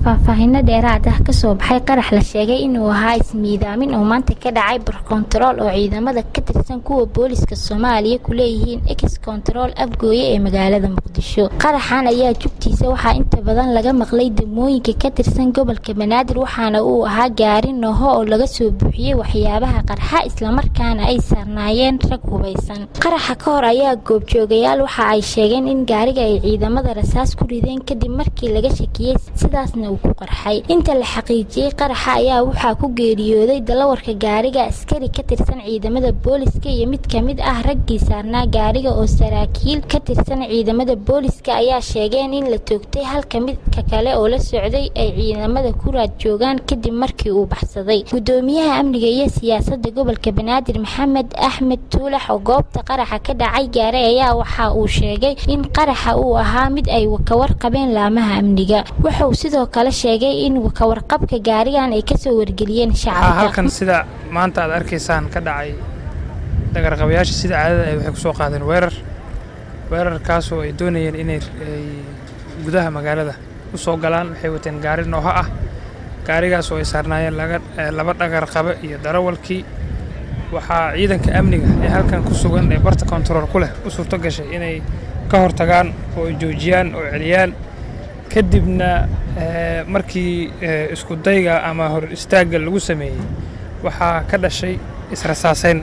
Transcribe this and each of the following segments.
faahfaahino dheeraad ah kasoo baxay qarax la sheegay inuu ahaa ismiidaamin oo maanta ka dhacay barkontarool oo ciidamada ka tirsan kuwa booliska soomaaliya ku leeyihiin ex kontarool afgooye ee magaalada muqdisho qaraxan ayaa jugtiisa waxaa inta badan laga maqlay degmooyinka ka tirsan gobolka banaadir waxaana uu ahaa gaari noho oo laga soo buuxiyey waxyaabaha qarxa islamarkaana ay saarnaayeen rag hubaysan qaraxa ka hor ayaa goobjoogayaal waxa ay sheegeen in gaariga ay ciidamada rasaas ku rideen kadib markii laga shakiyey sidaasna uu ku qarxay inta la xaqiijiyey qaraxa ayaa waxaa ku geeriyooday dalawarka gaariga askari ka tirsan ciidamada booliska iyo mid kamid ah raggii saarnaa gaariga oo saraakiil ka tirsan ciidamada booliska ayaa sheegeen in la toogtay halka midka kale oo la socday ay ciidamada ku raad joogaan kadib markii uu baxsaday gudoomiyaha amniga iyo siyaasada gobolka banaadir maxamed axmed tuulax oo goobta qaraxa ka dhacay gaaray ayaa waxa uu sheegay in qaraxa uu ahaa mid ay kawarqabeen laamaha amniga wuxuu sidoo kale sheegay in kawarqabka gaarigan ay kasoo wargeliyeen shacabka halkan sida maanta aad arkaysaan ka dhacay dagarqabayaasha sida caadada ay waxay kusoo qaadeen weerar weerarkaasoo ay doonayeen inay gudaha magaalada u soo galaan waxay wateen gaari nooho ah gaarigaas oo ay saarnaayeen laba dhagarqabe iyo darawalkii waxaa ciidanka amniga ee halkan ku sugan ee barta kontarool ku leh u suurto gashay inay ka hortagaan oo ay joojiyaan oo celiyaan kadibna markii isku dayga ama hor istaagga lagu sameeyey waxaa ka dhashay israsaaseyn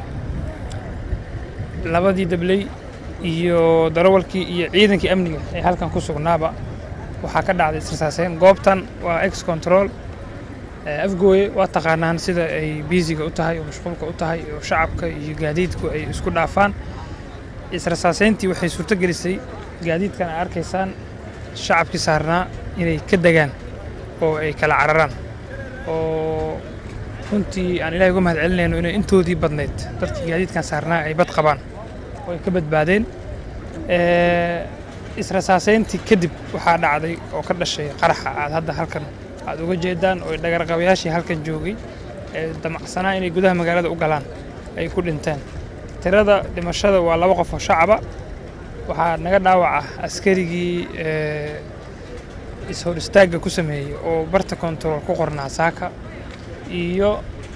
labadii dabley iyo darawalkii iyo ciidankii amniga ee halkan ku sugnaaba waxaa ka dhacday israsaaseyn goobtan waa ex control afgooye waa taqaanaan sida ay biisiga u tahay oo mashquulka u tahay oo shacabka iyo gaadiidku ay isku dhaafaan israsaaseyntii waxay suurto gelisay gaadiidkan ay arkaysaan shacabkii saarnaa inay ka degaan oo ay kala cararaan oo runtii aan ilahay uga mahad celinayno inay intoodii badnayd dadkii gaadiidkan saarnaa ay bad qabaan oo ay ka badbaadeen israsaaseyntii kadib waxaa dhacday oo ka dhashay qaraxa aad hadda halkan aad uga jeedaan oo dhagarqabayaashii halkan joogay ee damacsanaa inay gudaha magaalada u galaan ay ku dhinteen tirada dhimashada waa laba qof oo shacaba waxaa naga dhaawaca askarigii is-hor istaagga ku sameeyey oo barta kontarool ku qornaa saaka iyo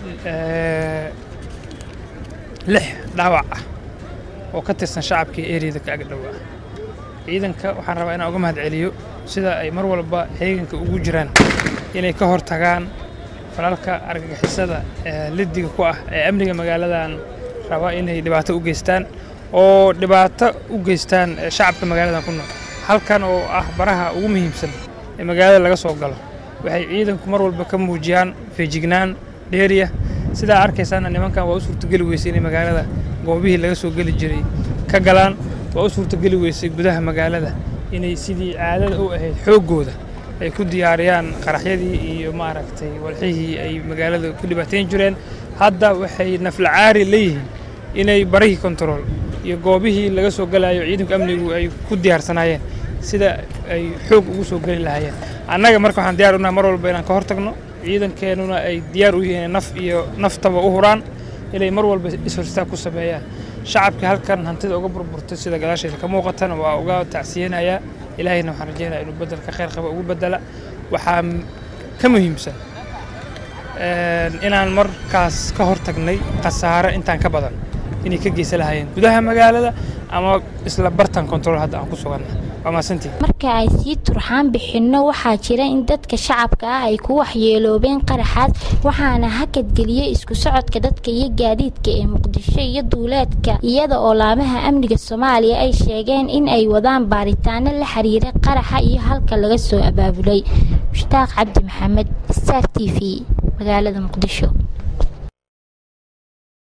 lix dhaawac ah oo ka tirsan shacabkii eriyada ka agdhowaa ciidanka waxaan rabaa inaan uga mahad celiyo sida ay mar walba heeganka ugu jiraan inay ka hor tagaan falalka argagixisada liddiga ku ah ee amniga magaaladan raba inay dhibaato u geystaan oo dhibaato u geystaan shacabka magaaladan ku nool halkan oo ah baraha ugu muhiimsan ee magaalada laga soo galo waxay ciidanku mar walba ka muujiyaan feejignaan dheeriya sidaa arkaysaana nimankan waa u suurtogeli weysay inay magaalada goobihii laga soo geli jiray ka galaan waa u suurtogeli weysay gudaha magaalada inay sidii caadada u ahayd xooggooda ay ku diyaariyaan qaraxyadii iyo maaragtay walxihii ay magaalada ku dhibaateyn jireen hadda waxay naflacaari leeyihiin inay barihii kontarool iyo goobihii laga soo galayo ciidanku amnigu ay ku diyaarsanaayeen sida ay xoog ugu soo geli lahaayeen annaga marka waxaan diyar unahay mar walba inaan ka hor tagno ciidankeenuna ay diyaar u yihiin naf iyo naftaba u huraan inay mar walba ishorstaag ku sameeyaan shacabkii halkan hantida uga burburtay sida gadaasheeda ka muuqatana waa uga tacsiyeynayaa ilaahayna waxaan rajeynaya inuu bedelka khayr qaba ugu bedela waxaa ka muhiimsan inaan markaas ka hor tagnay khasaare intaan ka badan inay ka geysan lahaayeen gudaha magaalada ama isla bartan control hadda aan ku suganna waa mahadsantihin marka ay sii turxaan bixinno waxaa jira in dadka shacabka ah ay ku waxyeeloobeen qaraxaas waxaana hakadgeliyey isku socodka dadka iyo gaadiidka ee muqdisho iyo duuleedka iyada oo laamaha amniga soomaaliya ay sheegeen in ay wadaan baaritaano la xiriira qaraxa iyo halka laga soo abaabulay mushtaaq cabdi maxamed star t v magaalada muqdisho